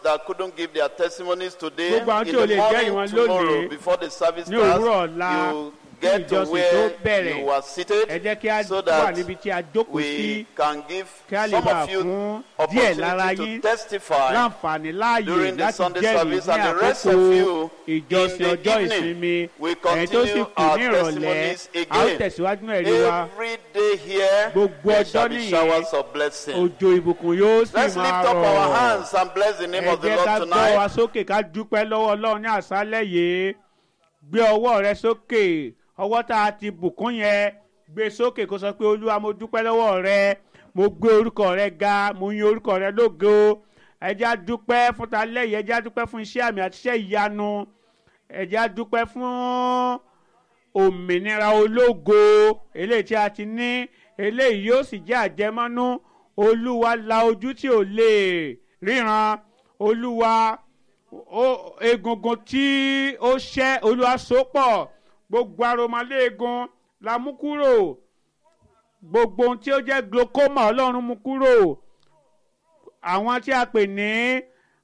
that couldn't give their testimonies today, Gbogbo àwọn in tí ò the lè jẹ́rìí morning wọn tomorrow, lónìí, before the service ní òwúrọ̀ starts, ọ̀la, you kí get to ìjọsìn tó where bẹ̀rẹ̀. you were seated ẹ jẹ́ kí a so wà that níbi tí a jókòó sí we can give kí a lè some bá of you fún díẹ̀ lára opportunity yín to testify láǹfààní láàyè during the láti Sunday jẹ́rìí service ní and the rest àkókò of you ìjọsìn in the ọjọ́ evening. ìsinmi We ẹ̀yin tó sì continue kù our ní ìrọ̀lẹ́ testimonies a ó again. tẹ̀síwájú náà ẹ̀rí wa Every day here, Gbogbo there ọjọ́ shall be nìyẹn. showers of blessing. òjò ìbùkún yóò sì Let's máa lift up our rọ̀ hands and bless the name ẹ of the jẹ́ Lord ká gbọ́ wa tonight. sókè ká dúpẹ́ lọ́wọ́ ọlọ́run ní àṣálẹ̀ yìí gbé ọwọ́ rẹ sókè ọwọ́ tá a ti bùkún yẹn gbé sókè kó sọ pé olúwa mo dúpẹ́ lọ́wọ́ rẹ mo gbé orúkọ rẹ ga mo yin orúkọ rẹ lógo ẹ jẹ́ á dúpẹ́ fún ta lẹ́yìn ẹ jẹ́ á dúpẹ́ fún iṣẹ́ àmì àti iṣẹ́ ìyanu ẹ jẹ́ á dúpẹ́ fún òmìnira ológo eléyìí tí a ti ní eléyìí yóò sì jẹ́ àjẹmọ́nú olúwa la ojú tí ò lè ríran olúwa ó- egungun tí ó ṣẹ́ olúwa sopọ̀ gbogbo aromaléegun la mú kúrò gbogbo ohun tí ó jẹ́ glaucoma ọlọ́run mú kúrò àwọn tí a pè ní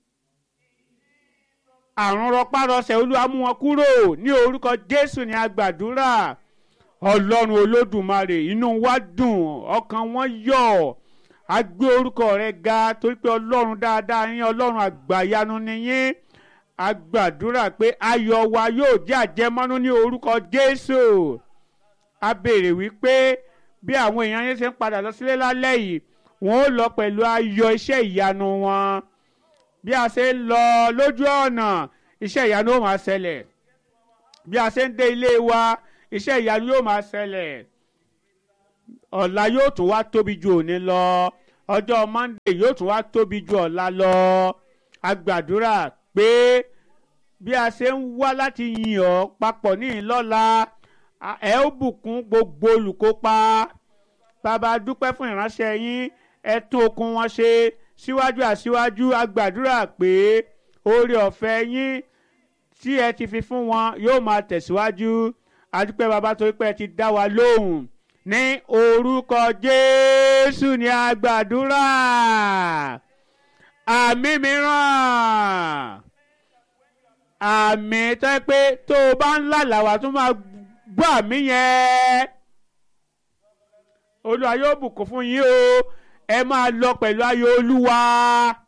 àrùn rọpárọsẹ̀ olúwa mú wọn kúrò ní orúkọ jésù ní agbàdúrà ọlọ́run olódùmarè inú wa dùn ọkàn wọn yọ̀ a gbé orúkọ rẹ ga torí pé ọlọ́run dáadáa yín ọlọ́run àgbàyanu ni yín a gbàdúrà pé ayọ̀ wa yóò jẹ́ àjẹmọ́nú ní orúkọ jésù a béèrè wípé bí àwọn èèyàn yẹn ṣe ń padà lọ sílé lálẹ́ yìí wọ́n ó lọ pẹ̀lú ayọ̀ iṣẹ́ ìyanu wọn bí a ṣe ń lọ lójú ọ̀nà iṣẹ́ ìyanu ó máa ṣẹlẹ̀ bí a ṣe ń dé ilé wa iṣẹ́ ìyanu yóò máa ṣẹlẹ̀ ọ̀la yóò tún wá tóbi ju òní lọ ọjọ́ monday yóò tún wá tóbi ju ọ̀la lọ a gbàdúrà pé bí a ṣe ń wá láti yìn ọ́ papọ̀ ní ìlọ́la a- ẹ ó bùkún gbogbo olùkópa bàbá dúpẹ́ fún ìránṣẹ́ yín ẹ tún okun wọn ṣe síwájú àsíwájú a gbàdúrà pé oore ọ̀fẹ́ yín tí ẹ ti fi fún wọn yóò máa tẹ̀síwájú adúpẹ́ bàbá torí pé ẹ ti dá wa lóhùn ní orúkọ jésù ní a gbàdúrà àmì mìíràn àmì tó yẹ pé tó o bá ń lálàá wa tó máa gbọ́ àmì yẹn olúwa yóò bùkún fún yín o ẹ máa lọ pẹ̀lú ayọ̀ olúwa